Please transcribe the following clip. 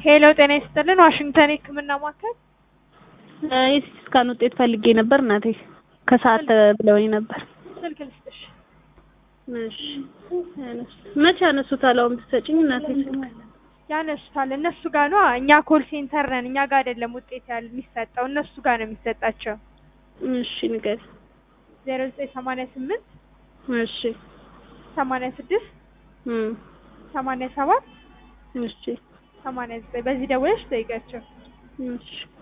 ሄሎ ጤና ይስጥልን ዋሽንግተን የህክምና ማዕከል የሲቲ ስካን ውጤት ፈልጌ ነበር እናቴ ከሰዓት ብለውኝ ነበር። ስልክ ልስጥሽ እሺ መቼ ያነሱታል? አሁን ብትሰጪኝ እናቴ ስልክ ያነሱታል እነሱ ጋር ነው እኛ ኮል ሴንተር ነን እኛ ጋር አይደለም ውጤት ያል የሚሰጠው እነሱ ጋር ነው የሚሰጣቸው እሺ ንገሪኝ ዜሮ ዘጠኝ ሰማንያ ስምንት እሺ ሰማንያ ስድስት እም ሰማንያ ሰባት እሺ ሰማንያ ዘጠኝ በዚህ ደውለሽ ጠይቂያቸው እሺ